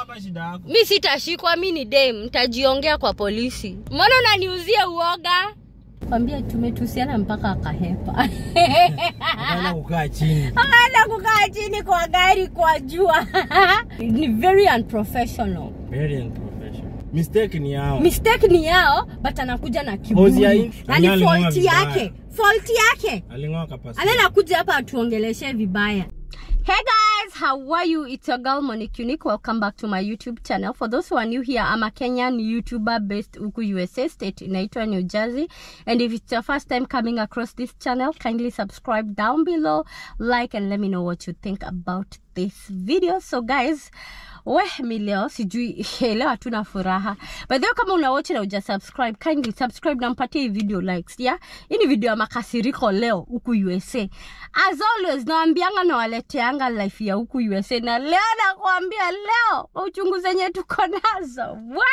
hapa shida yako. mi sitashikwa mi ni dem ntajiongea kwa polisi mbona unaniuzia uoga kwambia tumetusiana mpaka akahepa Ukaenda kukaa chini. akaenda kukaa chini kwa gari kwa jua ni very unprofessional Very unprofessional. Mistake ni yao. mistake ni yao but anakuja na Hozi ya kiburi hii- na ni Aling'oa fault vibaya. yake fault yake Aling'oa kapasi. anaenda kuja hapa atuongeleshe vibaya Hey guys, how are you? It's your girl Monique Unique. Welcome back to my YouTube channel. For those who are new here, I'm a Kenyan YouTuber based huku USA state inaitwa New Jersey. And if it's your first time coming across this channel, kindly subscribe down below, like and let me know what you think about this video. So guys, we mi leo sijui leo hatuna furaha by the way kama una watch na uja subscribe kindly subscribe na mpatie hii video likes yeah hii ni video ya makasiriko leo huku usa as always nawambianga nawaleteanga life ya huku usa na leo nakwambia leo kwa uchungu zenye tuko nazo wa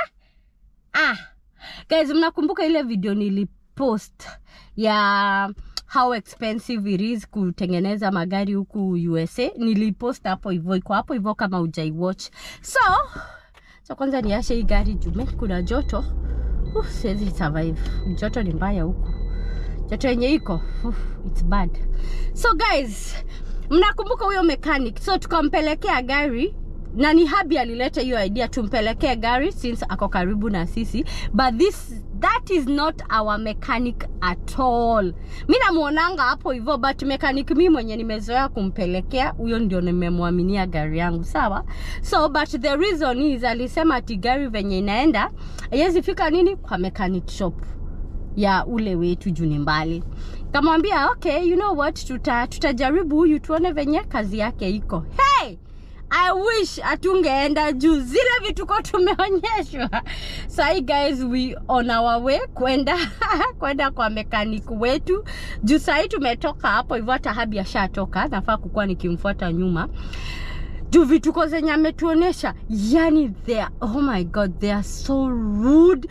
ah guys mnakumbuka ile video nilipost ya how expensive it is kutengeneza magari huku usa nilipost hapo hivyo iko hapo hivyo kama ujaiwatch so so kwanza niashe hii gari jume kuna joto uh, siwezi survive joto ni mbaya huku joto yenye iko uh, it's bad so guys mnakumbuka huyo mechanic so tukampelekea gari na ni habi alileta hiyo idea tumpelekee gari since ako karibu na sisi but this that is not our mechanic at all mi namwonanga hapo hivyo but mechanic mi mwenye nimezoea kumpelekea huyo ndio nimemwaminia gari yangu sawa so but the reason is alisema ati gari venye inaenda haiwezi fika nini kwa mechanic shop ya ule wetu juu ni mbali kamwambia okay you know what tuta, tutajaribu huyu tuone venye kazi yake iko hey! I wish atungeenda juu zile vituko tumeonyeshwa sahi guys we on our way kwenda kwenda kwa mekanik wetu juu sahii tumetoka hapo hivyo hata habi ashatoka nafaa kukuwa nikimfuata nyuma juu vituko zenye ametuonyesha yani they are, oh my god they are so rude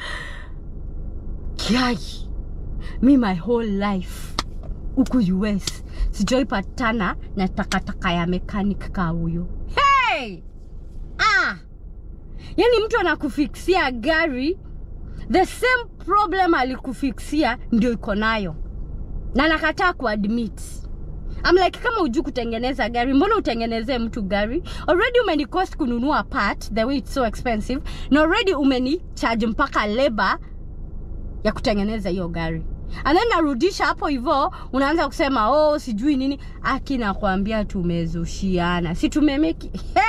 kiai mi my whole life huku us sijoipatana na takataka ya mechanic ka huyo hey! ah! yani mtu anakufiksia gari the same problem alikufiksia ndio iko nayo na nakataa kuadmit I'm like kama ujui kutengeneza gari mbona utengenezee mtu gari already umenicost kununua part the way it's so expensive na already umeni charge mpaka labor ya kutengeneza hiyo gari and then narudisha hapo hivyo unaanza kusema oh sijui nini aki nakwambia tumezushiana si tumemeki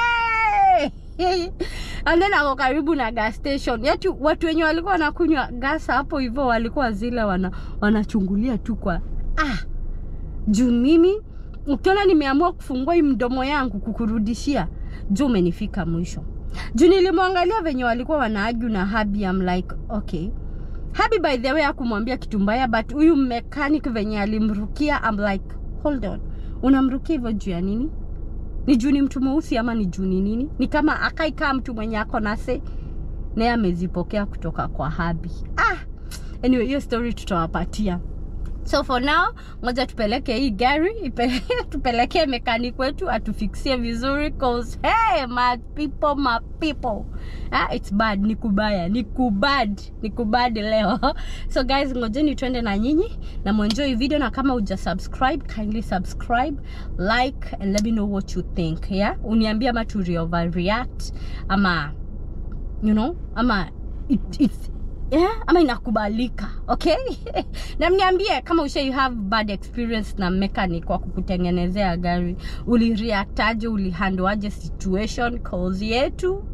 hey! and then ako karibu na gas station yetu watu wenye walikuwa wanakunywa gas hapo hivyo walikuwa zile wana, wanachungulia tu kwa ah juu mimi ukiona nimeamua kufungua hii mdomo yangu kukurudishia juu umenifika mwisho juu nilimwangalia venye walikuwa wanaaju na habi I'm like okay habi by the way akumwambia kitu mbaya but huyu mechanic venye alimrukia I'm like hold on unamrukia hivyo juu ya nini ni juu ni mtu mweusi ama ni juu ni nini ni kama akaikaa mtu mwenye ako nase naye amezipokea kutoka kwa habi ah anyway hiyo story tutawapatia so for now ngoja tupeleke hii gari ipe, tupelekee mekanik wetu atufiksie vizuri cause hey my people my people ah, it's bad ni kubaya ni kubad ni kubad leo so guys ngojeni twende na nyinyi na mwenjoy video na kama uja subscribe kindly subscribe like and let me know what you think yeah uniambia ama turi overreact ama you know ama it, it's yeah, ama inakubalika okay na mniambie kama usha you have bad experience na mechanic kwa kukutengenezea gari ulireactaje ulihandoaje situation cause yetu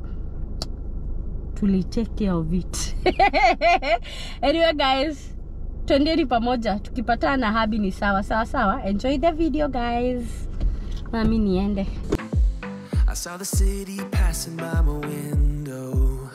tulitake care of it anyway guys twendeni pamoja tukipatana na habi ni sawa sawa sawa enjoy the video guys nami niende I saw the city passing by my window.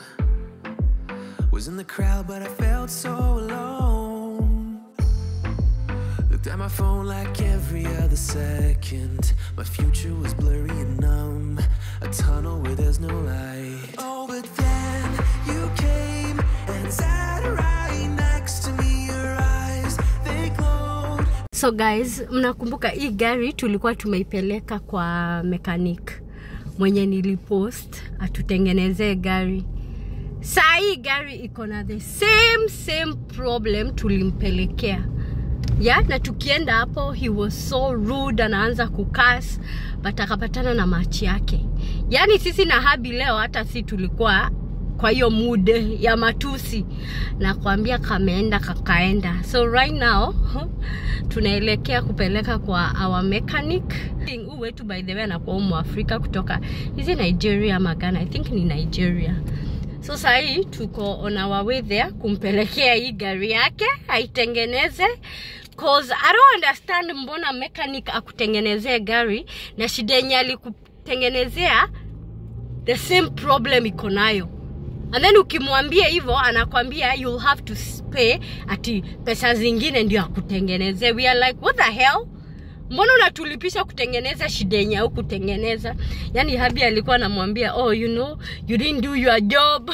Was in the crowd, but I felt so alone. Looked at my phone like every other second. My future was blurry and numb. A tunnel where there's no light. Oh, but then you came and sat right next to me. Your eyes, they glowed. so guys mnakumbuka hii gari tulikuwa tumeipeleka kwa mechanic mwenye nilipost atutengenezee gari saa hii gari iko na the same same problem tulimpelekea ya na tukienda hapo he was so rude anaanza kukas but akapatana na machi yake yaani sisi na habi leo hata si tulikuwa kwa hiyo mood ya matusi nakwambia kameenda kakaenda so right now tunaelekea kupeleka kwa our mechanic huu wetu by the way anakuwa umu afrika kutoka hizi nigeria ama Ghana i think ni nigeria so sahii tuko on our way there kumpelekea hii gari yake aitengeneze cause i don't understand mbona mechanic akutengenezee gari na shida yenye alikutengenezea the same problem iko nayo and then ukimwambia hivyo anakwambia you'll have to pay ati pesa zingine ndio akutengenezee we are like what the hell mbona unatulipisha kutengeneza shida yenye au kutengeneza yani habi alikuwa anamwambia oh you know you didn't do your job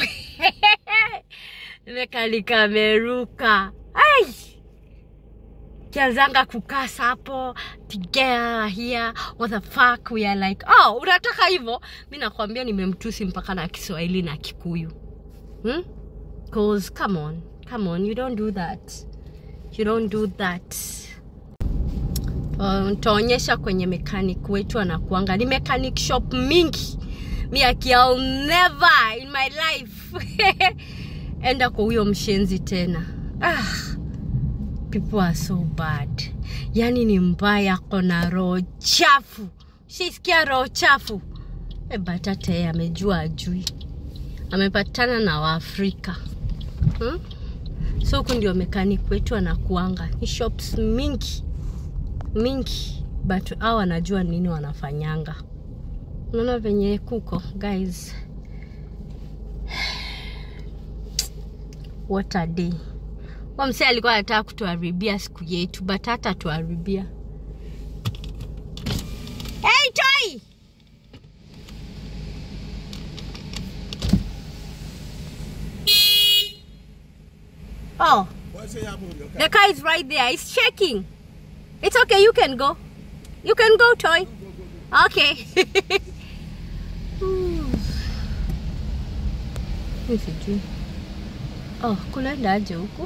mekalikameruka ai kianzanga kukasa hapo tigea here what the fuck we are like oh unataka hivyo mi nakwambia nimemtusi mpaka na kiswahili na kikuyu hmm? cause come on come on you don't do that you don't do that ntaonyesha uh, kwenye mechanic wetu anakuanga ni mechanic shop mingi mi akiao never in my life enda kwa huyo mshenzi tena ah, people are so bad yani ni mbaya kona roho chafu shisikia roho chafu e batate amejua ajui amepatana na waafrika hmm? so huku ndio mechanic wetu anakuanga ni shops mingi mingi but au wanajua nini wanafanyanga unaona venye kuko guys what a day mse alikuwa anataka kutuharibia siku yetu but hata tuharibia hey, toy oh the car is right there it's shaking It's okay, you can go. You can go, Toy. Okay. sijui oh, kunaenda aje huku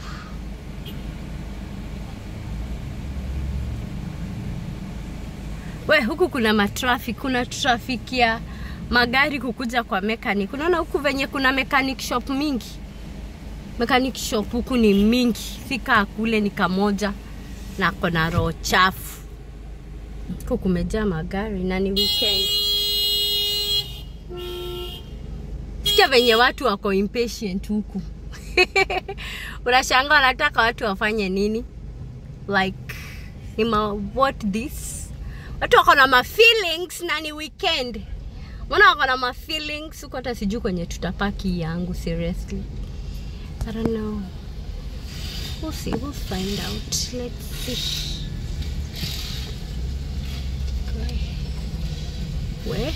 we huku kuna matrafik kuna trafik ya magari kukuja kwa mechanic unaona huku venye kuna mechanic shop mingi mechanic shop huku ni mingi fika kule ni kamoja na kona roho chafu huku kumejaa magari na ni weekend sikia venye watu wako impatient huku unashanga wanataka watu wafanye nini like ima what this watu wako na mafeelings na ni weekend mbona wako na mafeelings huku hata sijui kwenye tutapaki yangu seriously i don't know we'll see we'll find out let's see okay. we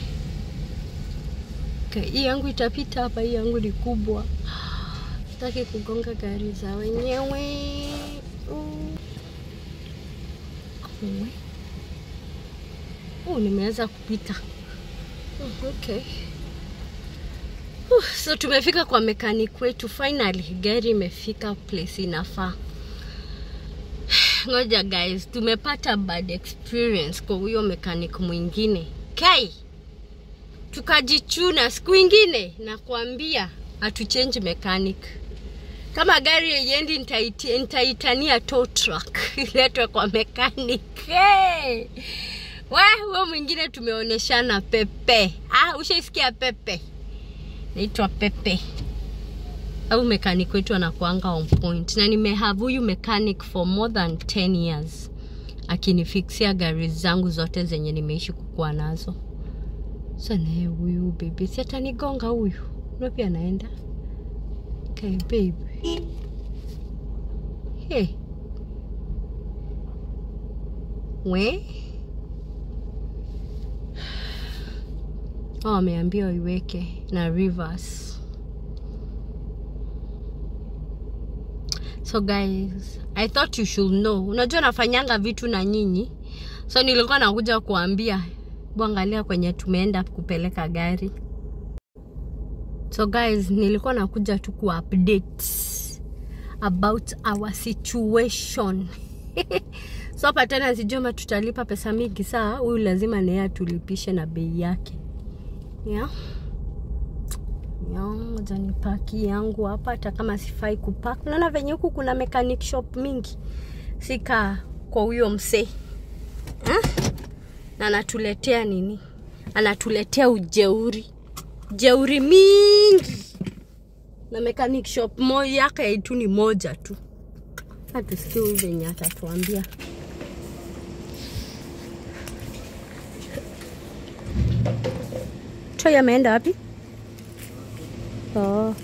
okay. hii yangu itapita hapa hii yangu ni kubwa sitaki kugonga gari za wenyewe uh. uh, nimeweza kupita uh, okay Uh, so tumefika kwa mechanic wetu finally gari imefika place inafaa ngoja guys tumepata bad experience kwa huyo mechanic mwingine kai tukajichuna siku ingine nakwambia hatuchange mechanic kama gari yeyendi nitaitania tow truck iletwe kwa mechanic hey! we huyo mwingine tumeoneshana pepe ah, ushaisikia pepe naitwa pepe au mechanic wetu anakuanga on point na nimehave huyu mechanic for more than 10 years akinifixia gari zangu zote zenye nimeishi kukuwa nazo sanaye huyu bebe si atanigonga huyu napi anaenda okay, babe hey. we oh, ameambiwa iweke na rivers so guys i thought you should know unajua nafanyanga vitu na nyinyi so nilikuwa nakuja kuambia Buangalia kwenye tumeenda kupeleka gari. So guys, nilikuwa nakuja tu ku update about our situation. so hapa tena sijui kama tutalipa pesa mingi saa, huyu lazima naye atulipishe na bei yake. Yeah. Yeah, ngoja nipaki yangu hapa hata kama sifai kupak. Unaona venye huku kuna mechanic shop mingi. Sika kwa huyo msee. Eh? Na anatuletea nini? Anatuletea ujeuri. Jeuri mingi. Na mechanic shop moja yake tu ni moja tu. Hatusikie huyu venye atatuambia. Troy ameenda wapi? Oh.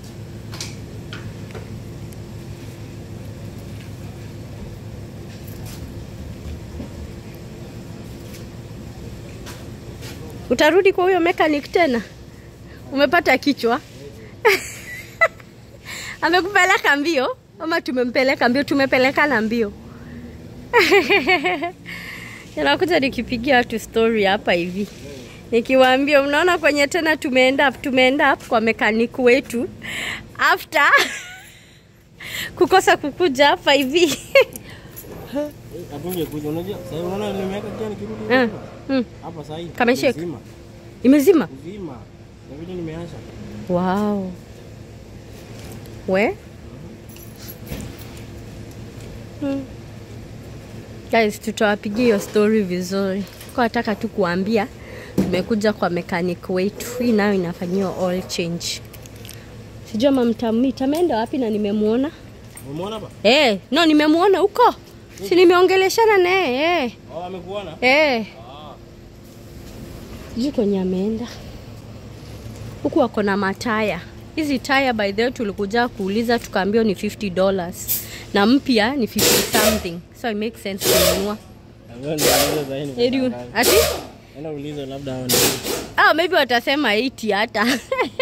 Utarudi kwa huyo mechanic tena? Umepata kichwa? Amekupeleka mbio ama tumempeleka mbio? Tumepelekana mbio. Nakuja nikipigia watu story hapa hivi nikiwaambia, unaona kwenye tena tumeenda tumeenda kwa mechanic wetu after kukosa kukuja hapa hivi Hatungekuja. Unajua, sasa unaona nimeweka kia nikirudi Mm, hapa. mm. hapa sasa hivi. Kamesheka. Mzima. imezima. Mzima. Na vile nimeacha. Wow. We? Hmm. Guys, tutawapigia hiyo story vizuri. Kwa nataka tu kuambia tumekuja kwa mechanic wetu. Hii nayo inafanyiwa oil change. Sijui ama mtamita ameenda wapi na nimemuona. Umeona hapa? Eh, no nimemuona huko. Si nimeongeleshana naye eh. Oh, amekuona? Eh. Sijui kwenye ameenda. Huku wako na mataya. Hizi taya by the way tulikuja kuuliza tukaambiwa ni 50 dollars na mpya ni 50 something. So it makes sense kununua. Wewe ndio unaweza sasa hivi. Eri, ati Enda ulize labda hao ni. ah, maybe watasema 80 hata.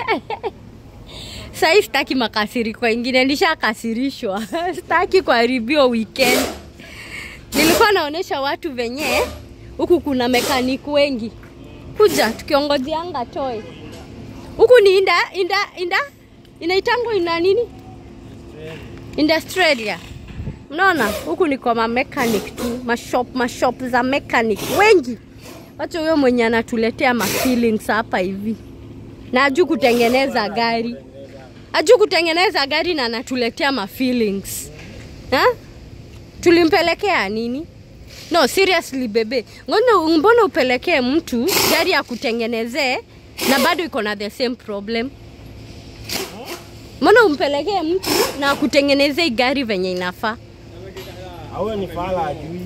Sasa sitaki makasiriko ingine, nishakasirishwa. sitaki kuharibiwa weekend. Nilikuwa naonesha watu venye huku kuna mekanik wengi kuja tukiongozianga toe huku ni inda inda inda inaitangwa ina nini Industralia. Mnaona huku ni kwa ma mechanic tu, mashop mashop za mechanic wengi. Wacha huyo mwenye anatuletea ma feelings hapa hivi, na ajui kutengeneza gari, ajui kutengeneza gari na anatuletea ma feelings ha? Tulimpelekea nini? No, seriously bebe, ngono mbona upelekee mtu gari ya kutengenezee na bado iko na the same problem? Mbona umpelekee mtu na akutengenezee gari venye inafaa? Awe ni fala ajui.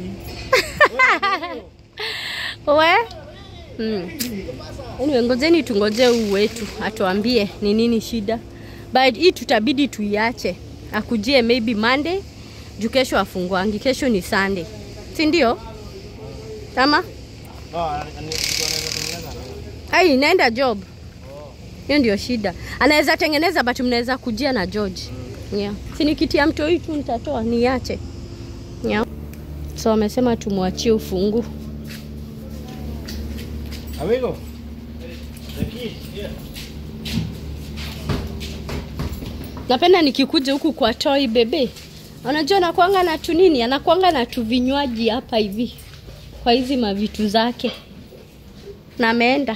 We? Mm. Anyway, ngojeni tungoje huu wetu atuambie ni nini shida, but hii tutabidi tuiache akujie maybe Monday juu kesho afungwangi, kesho ni Sunday, si ndio? Kama Oh, ani- ani- mtu anaweza tengeneza. ai inaenda job, hiyo ndio shida. Anaweza tengeneza but mnaweza kujia na George. Yeah. Si nikitia mto hii tu nitatoa niache. Yeah. So wamesema tumwachie ufungu. Amigo. The kid, yeah. napenda nikikuja huku kwa toi bebe unajua anakwanga na tu nini anakwanga na tu vinywaji hapa hivi kwa hizi mavitu zake na ameenda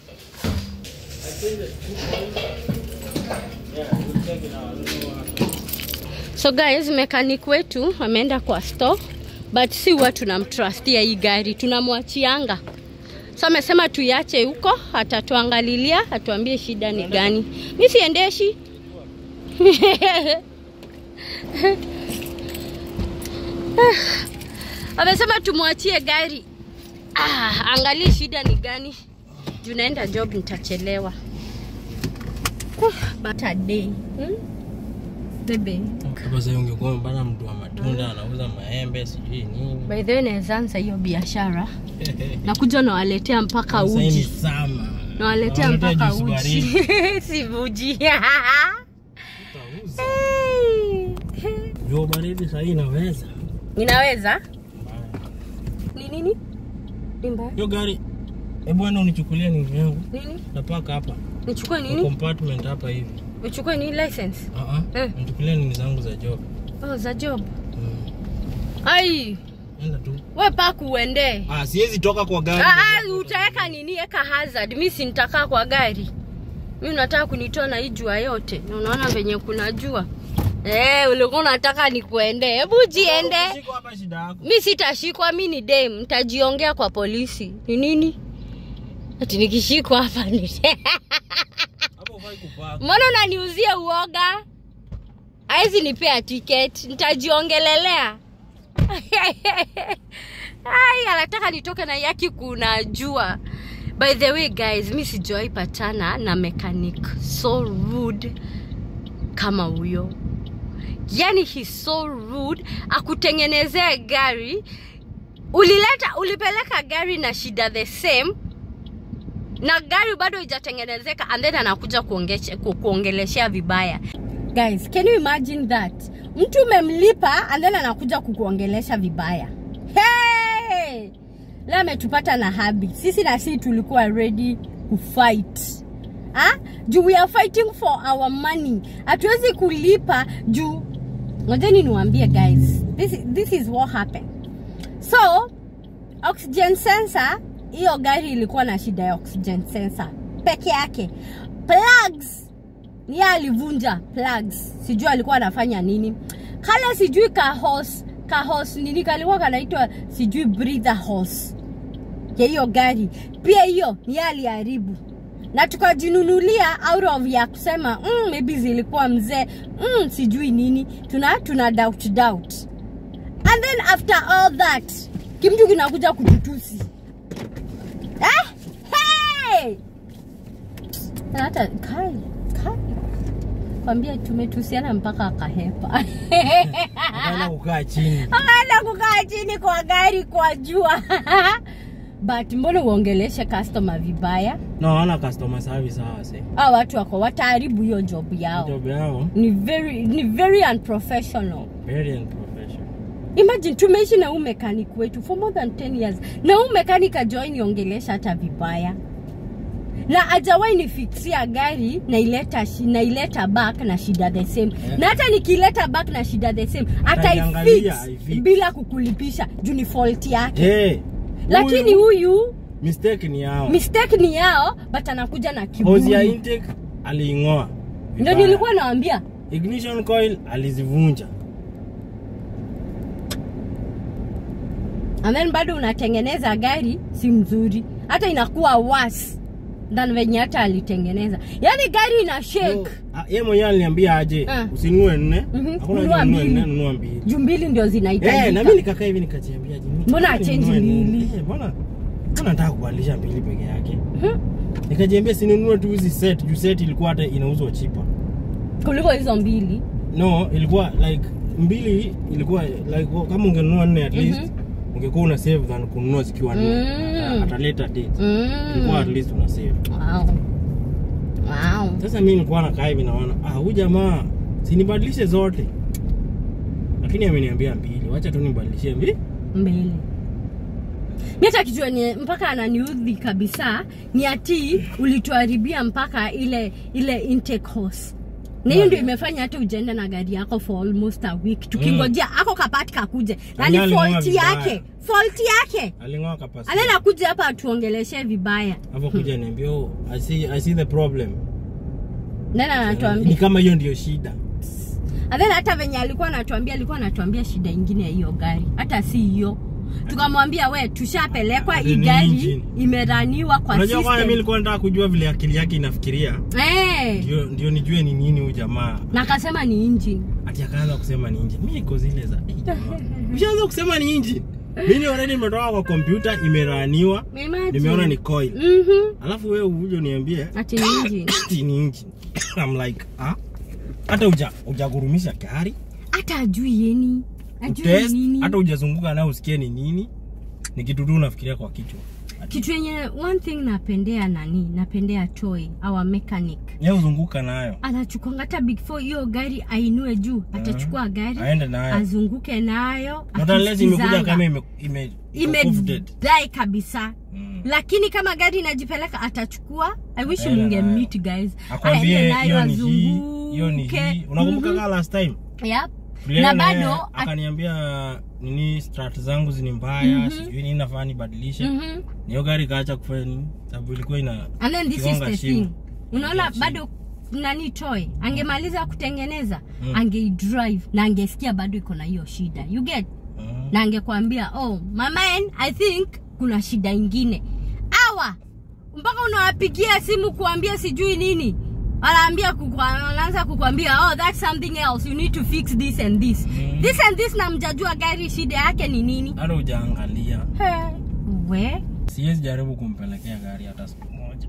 so guys mechanic wetu ameenda kwa store but si huwa tunamtrustia hii gari tunamwachianga so amesema tuiache huko atatuangalilia atuambie shida ni gani mi siendeshi amesema tumwachie gari ah, angalie shida ni gani juu naenda job nitachelewa Ah, but a day hmm? bebe Hapo sasa ungekuwa umepata mtu wa matunda anauza maembe sijui nini. by the way naweza anza hiyo biashara nakuja nawaletea mpaka Sasa hii ni uji sama. nawaletea Nawaletea mpaka juice uji baridi. si uji Utauza. Jua baridi sasa hii inaweza. inaweza ni nini ni mbaya Hiyo gari Hebu enda unichukulie nini yangu. Nini? Napaka hapa. Nichukue Kwa nini? compartment hapa hivi. Nichukue nini license? Ah ah. Eh. Nichukulie nini zangu za job. Oh, za job. Mm. Ai, Enda tu. we paku uende. Ah, siwezi toka kwa gari. Ah, ah, utaweka nini? Eka hazard. Mi si nitakaa kwa gari. Mi unataka kunitoa na hii jua yote. Na unaona venye kuna jua. Eh, ulikuwa unataka nikuende. Hebu jiende. Shika hapa shida yako. Mi sitashikwa, mi ni dem, nitajiongea kwa polisi. Ni nini? Ati nikishikwa hapa ni Hapo ufai kupaka. mbona unaniuzia uoga? Haizi nipea ticket, nitajiongelelea. Ai, anataka nitoke na yaki kuna jua. By the way guys, mi sijawahi patana na mechanic so rude kama huyo. Yani he's so rude, akutengenezea gari ulileta ulipeleka gari na shida the same na gari bado ijatengenezeka and then anakuja kuongeshe- ku- kuongeleshea vibaya guys can you imagine that mtu umemlipa and then anakuja kukuongelesha vibaya hey! leo ametupata na habi sisi na sisi tulikuwa ready kufight ha? juu we are fighting for our money hatuwezi kulipa juu ngojeni niwaambie guys this, this is what happened so oxygen sensor hiyo gari ilikuwa na shida ya oxygen sensor peke yake plugs ni yeye alivunja plugs sijui alikuwa anafanya nini kale sijui kahos kahos nini kalikuwa kanaitwa sijui breather hose ya hiyo gari pia hiyo ni yeye aliharibu na tukajinunulia out of ya kusema mm, maybe zilikuwa mzee mm, sijui nini tuna tuna doubt doubt and then after all that kimtu kinakuja kututusi eh? hey! Na hata kai kai kwambia tumetusiana mpaka akahepa Akaenda kukaa chini. akaenda kukaa chini kwa gari kwa jua but mbona uongeleshe customer vibaya No, wana customer service hawa se. a watu wako wataharibu hiyo job yao Job yao ni very, ni very unprofessional very unprofessional. imagine tumeishi na huu mechanic wetu for more than 10 years na huu mechanic ajoai niongelesha hata vibaya na ajawahi nifiksia gari naileta shi- naileta back na shida the same Yeah. na hata nikileta back na shida the same Ataiangalia, ataifix aifix. bila kukulipisha juu ni fault yake Hey, lakini huyu mistake ni yao. mistake ni yao but anakuja na Hose ya kiburi intake aliing'oa. ndio Vibaya. nilikuwa nawambia ignition coil alizivunja. and then bado unatengeneza gari si mzuri hata inakuwa worse than venye hata alitengeneza yaani gari ina shake So, ah, Yeye mwenyewe aliniambia aje Ah. usinunue nne. Mhm, Hakuna nunua haja ununue mbili. nne, nunua mbili. juu mbili ndio zinahitajika Eh, na mimi nikakaa hivi nikajiambia je, Mbona nitaka achange ninunue nini? mbili? Eh, Mbona mbona nataka kubadilisha mbili peke yake? Mhm. Nikajiambia sinunue tu hizi set, juu set ilikuwa hata inauzwa cheaper. kuliko hizo mbili No, ilikuwa like mbili ilikuwa like kama ungenunua nne at least ungekuwa una save than kununua zikiwa nne Mm. at a later date. mm. Ilikuwa at least una save. wow. Wow. Sasa mimi nilikuwa nakaa hivi naona ah, huyu jamaa sinibadilishe zote, lakini ameniambia mbili, wacha tu nibadilishe mbili. mbili mi hata kijua ni mpaka ananiudhi kabisa ni ati ulituharibia mpaka ile ile intake hose na hiyo ndio imefanya hata ujaenda na gari yako for almost a week tukingojea ako kapati kakuje na ni Yaani aling'oa fault vibaya. yake fault yake Aling'oa kapasi. anaenda kuja hapa atuongeleshe vibaya Hapo kuja niambia, oh, I see, I see the problem. nana Ni anatuambia kama hiyo ndio shida. And then hata venye alikuwa anatuambia alikuwa anatuambia shida ingine ya hiyo gari hata si hiyo tukamwambia we tushapelekwa hii Ni gari engine. imeraniwa kwa Unajua kwanza mimi system nilikuwa nataka kujua vile akili yake inafikiria. Eh, Ndio ndio nijue ni nini huyu jamaa. na akasema ni engine Ati akaanza kusema ni engine. Mimi niko zile za "Eh, jamaa, Ushaanza kusema ni engine. Mimi already nimetoka kwa kompyuta imeraniwa. Imagine. Nimeona ni coil. Mhm. Alafu wewe uje uniambie ati ni engine ati ni engine. I'm like, ah? Hata uja ujagurumisha gari, hata ajui yeni ajui utest, ni nini hata ujazunguka nayo usikie ni nini. Ni kitu tu unafikiria kwa kichwa. kitu yenye one thing napendea nani napendea toy our mechanic ye uzunguka nayo anachukuanga hata before hiyo gari ainue juu atachukua gari aende nayo azunguke nayo not unless imekuja akisikizanga. kama ime, ime, iko coveted. imedai kabisa Mm. lakini kama gari inajipeleka atachukua i wish Aende munge nayo. meet guys akwambie Aende nayo hiyo ni hii hiyo ni azunguke. hii unakumbuka Mhm. kaa last time Yep. Tulienda Na na yeye, bado, at- akaniambia nini strat zangu zini mbaya Mhm. sijui nini nafaa nibadilishe Mhm. niyo gari kaacha kufanya nini sababu ilikuwa ina and then this is Kigonga the shimo. thing unaona Kigonga bado nani toy angemaliza kutengeneza Mm. angeidrive na angesikia bado iko na hiyo shida you get Mhm. na angekwambia oh my man i think kuna shida ingine awa mpaka unawapigia simu kuambia sijui nini wanaambia kukwa- wanaanza kukwambia oh that's something else you need to fix this and this Mm. this and this na mjajua gari shida yake ni nini hata ujaangalia He, we siwezi jaribu kumpelekea gari hata siku moja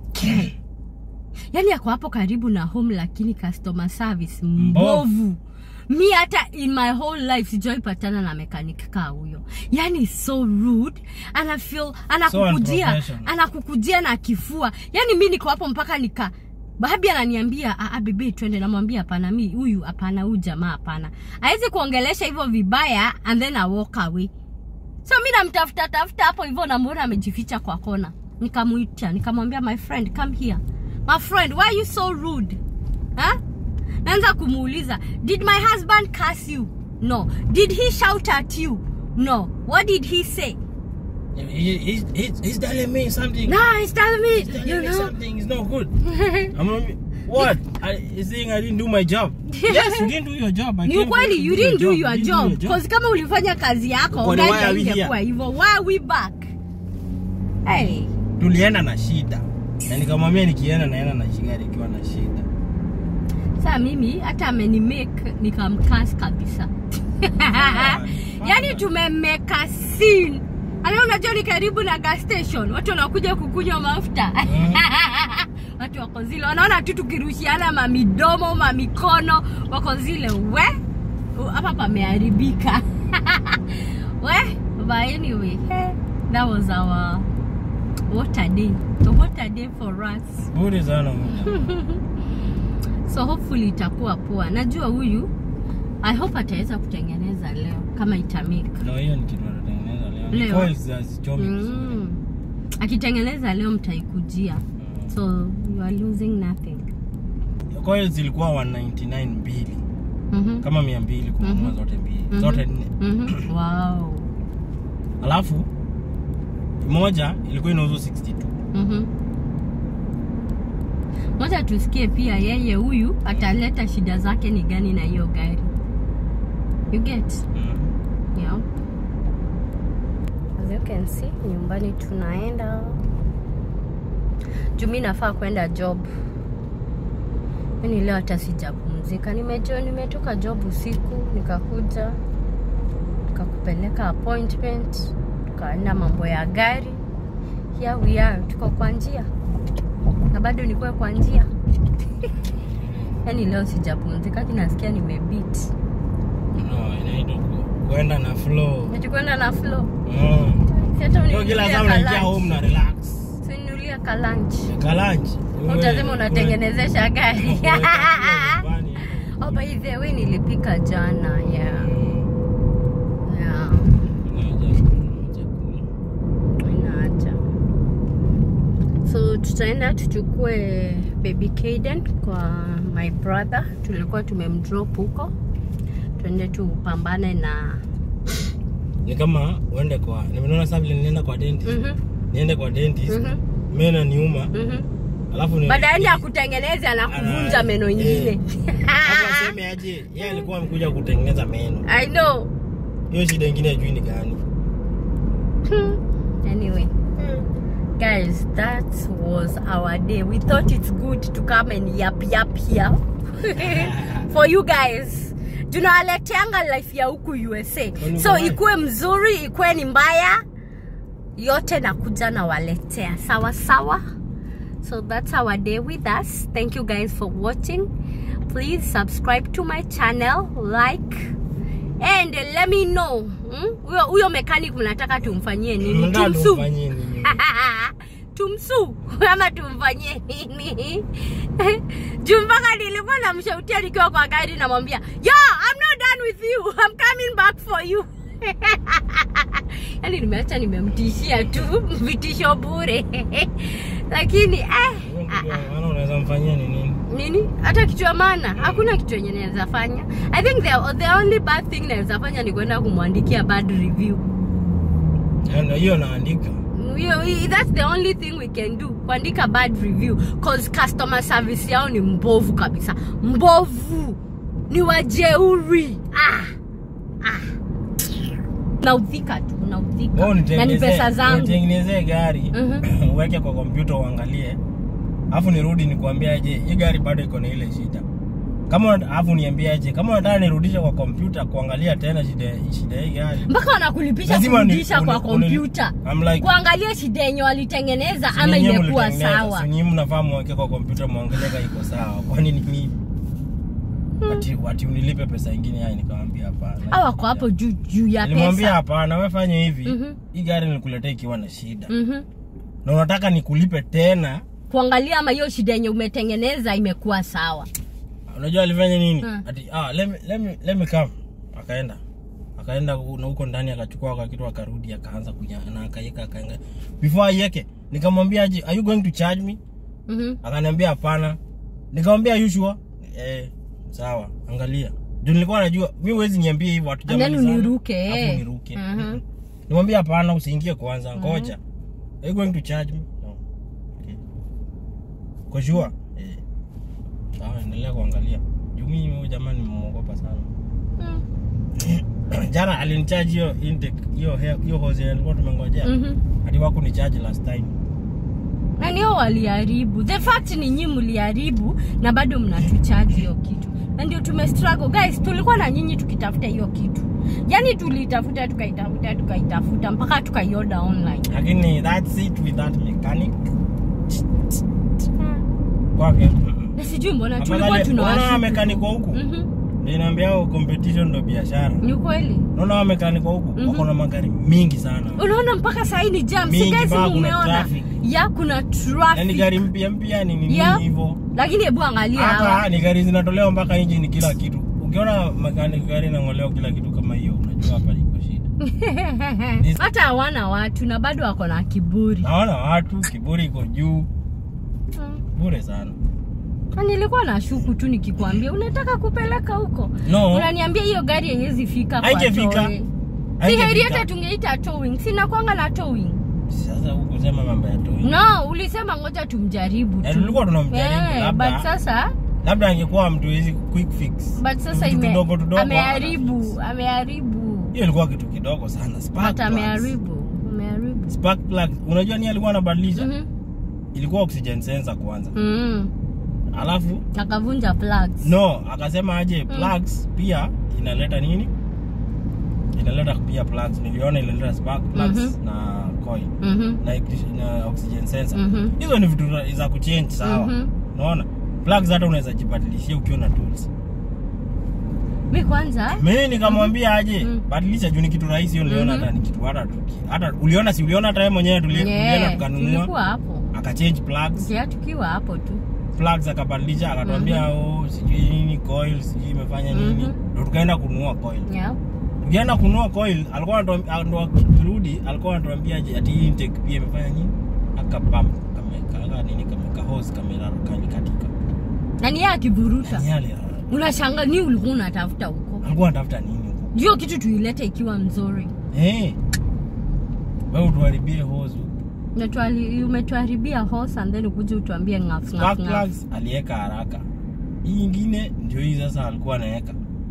yani ako hapo karibu na home lakini customer service mbovu mi hata in my whole life sijawai patana na mechanic kaa huyo yani so rude ana feel anakukujia unprofessional. anakukujia na kifua yani mi niko hapo mpaka nika babi ananiambia "Ah, ah, bebe twende namwambia hapana mi huyu hapana huyu jamaa hapana awezi kuongelesha hivyo vibaya and then I walk away so mi namtafuta tafuta hapo hivyo namwona amejificha kwa kona nikamwita nikamwambia my friend come here my friend why are you so rude huh? naanza kumuuliza did my husband curse you no did he shout at you no what did he say He, he's, he's, he's telling me something no he's telling me he's telling you me know something is not good I'm not, what I, he's saying I didn't do my job yes you didn't do your job I ni came for ukweli to you didn't do your You didn't job cause kama ulifanya kazi yako Kwani gari why are we haingekuwa here? hivyo why are we back hey tulienda na shida na nikamwambia nikienda naenda na gari ikiwa na shida saa mimi hata amenimake nikamkas kabisa yani tumemeka scene ana unajua ni karibu na gas station watu wanakuja kukunywa mafuta watu wako zile wanaona tu tukirushiana mamidomo mamikono wako zile we hapa pameharibika we but anyway hey, that was our what a day what a day for us bure sana muda so hopefully itakuwa poa najua huyu i hope ataweza kutengeneza leo kama itamika na hiyo ni kitu anatengeneza leo Leo. coils hazichomi vizuri mm. akitengeneza leo mtaikujia so you are losing nothing coils zilikuwa 199 mbili mm-hmm. kama mia mbili kununua Mhm. zote mbili Mhm. zote nne Mm-hmm. wow alafu moja ilikuwa inauzwa 62 mm-hmm. moja tusikie pia yeye huyu ataleta shida zake ni gani na hiyo gari you get mm. Yeah. As you can see, nyumbani tunaenda. Juu mi nafaa kwenda job. Mimi leo hata sijapumzika. Nimejo nimetoka job usiku nikakuja nikakupeleka appointment tukaenda mambo ya gari. Here we are, tuko kwa njia na bado nikuwe kwa njia yaani leo sijapumzika, kinasikia nimebeat. no, inaitwa ku- kwenda na flow Nikikwenda na flow. mm. Si hata Hiyo kila uninunulie saa unaingia ka lunch. home na relax Sinulia ka lunch. kalanchi Utasema unatengenezesha gari. oh, by the way nilipika jana. Yeah. Yeah. Haina haja. So tutaenda tuchukue baby Kaden kwa my brother. Tulikuwa tumemdrop huko. Tuende tupambane na ni kama uende kwa nimeona sasa vile nilienda kwa dentist Mhm, niende kwa dentist mhm, meno niuma mhm. alafu ni Baadaye ya kutengeneza na kuvunja Ana- meno eh. ingine. Hapo aseme aje yeye alikuwa amekuja kutengeneza meno I know. hiyo shida ingine ajui ni gani anyway guys that was our day we thought it's good to come and yap yap here for you guys tunawaleteanga life ya huku usa Kwani so mbaya? ikuwe mzuri ikuwe ni mbaya yote nakuja nawaletea sawa sawa so that's our day with us thank you guys for watching please subscribe to my channel like and let me know hmm? huyo huyo mechanic mnataka tumfanyie nini Mnataka tumsu tumfanyie nini? tumsu ama tumfanyie nini juu mpaka nilikuwa namshautia nikiwa kwa gari namwambia yo I'm not done with you I'm coming back for you yaani nimeacha nimemtishia tu vitisho bure lakini eh, ah, ah. Maana unaweza mfanyia ni nini? nini hata kitu ya maana hakuna kitu yenye naweza fanya i think the, the only bad thing naweza fanya ni kwenda kumwandikia bad review Yaani hiyo naandika. hiyo hi- that's the only thing we can do kuandika bad review cause customer service yao ni mbovu kabisa mbovu ni wajeuri ah, ah. naudhika tu naudhika Wewe na ni unitengenezee- pesa zangu unitengenezee gari Mhm. uweke kwa kompyuta uangalie, alafu nirudi nikuambie aje hii gari bado iko na ile shida. Kama una- alafu niambie aje kama unataka nirudishe kwa kompyuta kuangalia tena shida shida hii gari. mpaka wanakulipisha Lazima ni- kurudisha kwa uni- uni- kompyuta I'm like kuangalia shida yenye walitengeneza si ama nyinyi imekuwa mlitengeneza, sawa si nyinyi mnafaa muweke kwa kompyuta muangalie kama iko sawa. Kwani ni mimi? Ati, ati unilipe pesa ingine yani nikamwambia hapana. au wako hapo juu juu ya Nilimwambia pesa hapana, wewe fanya hivi. Mhm. Hii gari nilikuletea ikiwa na shida. Mhm. Na unataka nikulipe tena. kuangalia ama hiyo shida yenye umetengeneza imekuwa sawa Unajua alifanya nini? Hmm. Ati ah let me let me let me come. Akaenda. Akaenda hu- na huko ndani akachukua kwa kitu akarudi akaanza kunya na akaweka akaanga. Before aiweke nikamwambia aje are you going to charge me? Mhm. Akaniambia hapana. Nikamwambia you sure? Eh sawa, angalia. Ndio nilikuwa najua mimi huwezi niambia hivyo And then hatujamalizana. uniruke, Alafu eh. niruke. Mhm. Mhm. Nimwambia hapana usiingie kwanza, ngoja. Are you going to charge me? No. Okay. Kwa sure? Eh. Sawa, endelea kuangalia. Juu mimi huyu jamani nimemuogopa sana. Mm. Jana alinichaji hiyo intake hiyo hair- hiyo hose yenye nilikuwa tumengojea. Mhm. Hadi wako ni charge last time. na nio waliharibu the fact ni nyinyi mliharibu na bado mnatuchaji hiyo kitu na ndio tume struggle guys tulikuwa na nyinyi tukitafuta hiyo kitu yaani tulitafuta tukaitafuta tukaitafuta mpaka tukaioda online Lakini that's it with that mechanic. Kwake. na sijui mbona tulikuwa Afadhali unaona tunawashuku mechanic wa huku. Mhm. Ndio naambia hao competition ndo biashara. ni kweli Unaona hao mechanic wa huku Mhm. wako na magari mingi sana. unaona mpaka sahii ni jam Mingi, si guys mpaka kuna mumeona traffic. ya kuna Yaani traffic gari mpya mpya ni nini Yeah. hivyo. lakini hebu angalia hawa Hapa ni gari zinatolewa mpaka engine kila kitu. Ukiona mechanic gari inang'olewa kila kitu kama hiyo, unajua hapa liko shida. This- hata hawana watu na bado wako na kiburi Naona watu kiburi iko juu, Mm. bure sana. Na nilikuwa na shuku tu nikikwambia unataka kupeleka huko No. unaniambia hiyo gari haiwezi fika kwa Haijafika. towing. si Haijafika. heri hata tungeita towing sina kwanga na towing Sasa huku sema mambo ya toy. no ulisema ngoja tumjaribu Na tu tulikuwa tunamjaribu Eh, labda but sasa labda angekuwa mtu hizi quick fix. but sasa Vitu ime, tudogo tudogo ameharibu ameharibu Hiyo ilikuwa kitu kidogo sana. Spark but plugs. ameharibu ameharibu Spark plug. Unajua ni alikuwa anabadilisha? Mhm. Ilikuwa oxygen sensor kwanza. Mm. Alafu akavunja plugs no, akasema aje plugs pia inaleta nini? Inaleta pia plugs. Niliona inaleta spark plugs Mhm. na coil Mhm. na, na oxygen sensor. Mhm. Hizo ni vitu za- za kuchange sawa. Mhm. Unaona? Plugs hata unaweza jibadilishia ukiwa na tools. mi kwanza Mimi nikamwambia aje, Mhm. badilisha juu ni kitu rahisi hiyo niliona Mhm. hata ni kitu hata tuki- hata uliona si uliona hata yeye mwenyewe tuli- tulienda Yeah, tukanunua tulikuwa hapo akachange plugs ja tukiwa hapo tu plugs akabadilisha akatuambia oh sijui nini coil sijui imefanya nini Mhm. ndio tukaenda kununua coil yeah. tukienda kununua coil alikuwa anatuambia ndo akirudi alikuwa anatuambia je ati hii intake pia imefanya nini akapam kameka nini kameka hose kamera kalikatika nani yeye akivuruta Yaani yale unashanga ni ulikuwa unatafuta huko alikuwa anatafuta nini huko hiyo kitu tuilete ikiwa mzuri eh wewe utuharibie hose Na tuali- umetuharibia horse and then ukuje utuambie ngaf spark ngaf ngaf plugs aliweka haraka hii ingine ndio hii sasa alikuwa anaweka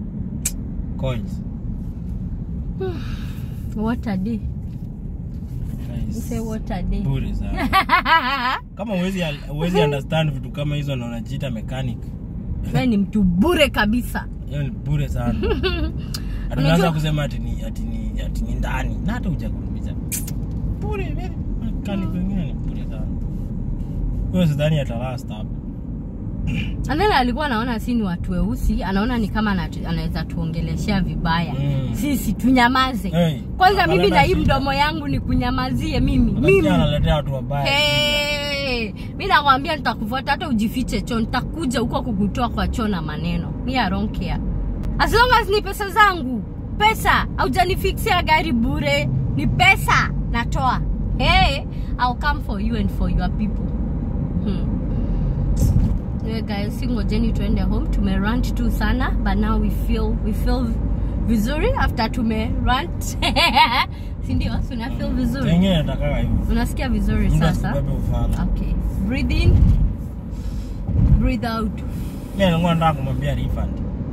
coils what a day Guys, say what a day bure sana kama uwezi uwezi understand vitu kama hizo na unajiita mechanic wewe ni mtu bure kabisa hiyo ni bure sana hatunaanza Unajua- kusema ati ni ati ni ati ni ndani na hata hujakuuliza bure very mechanic wengine ni bure sana huyo sidhani atalast hapa and then alikuwa anaona si ni watu weusi anaona ni kama anatu- anaweza tuongeleshea vibaya Mm. sisi tunyamaze Hey, kwanza mimi analeta na hii shida. mdomo yangu ni kunyamazie mimi Unasikia mimi analetea watu wabaya Hey, mi nakwambia nitakufuata hata ujifiche choo nitakuja huko kukutoa kwa choo na maneno mi I don't care as long as ni pesa zangu pesa haujanifixia gari bure ni pesa natoa hey, I'll come for you and for your people hmm. Anyway, guys singojeni tuende home tumerant tu sana but now we feel we feel vizuri after tumerant sindio tuna feel vizuri Wengine natakaga hivyo. unasikia vizuri Mtu sasa asibebe ufala. okay breathe in breathe out Mimi nilikuwa nataka kumwambia refund.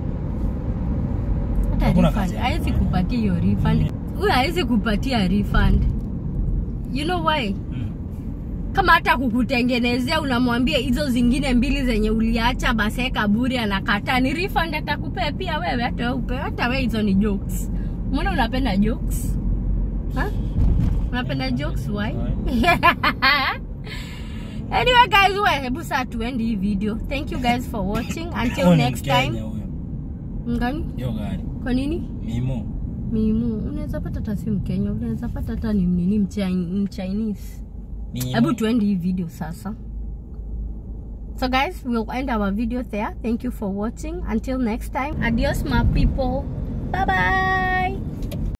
hata Hakuna refund kazi ya hawezi kufanya. kupatia hiyo refund huyo hawezi kupatia refund you know why Mm. kama hata kukutengenezea unamwambia hizo zingine mbili zenye uliacha basi kaburi anakataa ni refund atakupea pia wewe hata wewe upe hata wewe hizo ni jokes mbona unapenda jokes ha? unapenda jokes why anyway guys we hebu saa tuendi hii video thank you guys for watching until Huyo ni next Mkenya time huyo. ngani Hiyo gari. kwa nini Mimo. mimu unaweza pata hata si mkenya unaweza pata hata ni nini Mchi- mchinese Mimo. hebu tuende hii video sasa so guys we'll end our video there thank you for watching until next time adios my people bye bye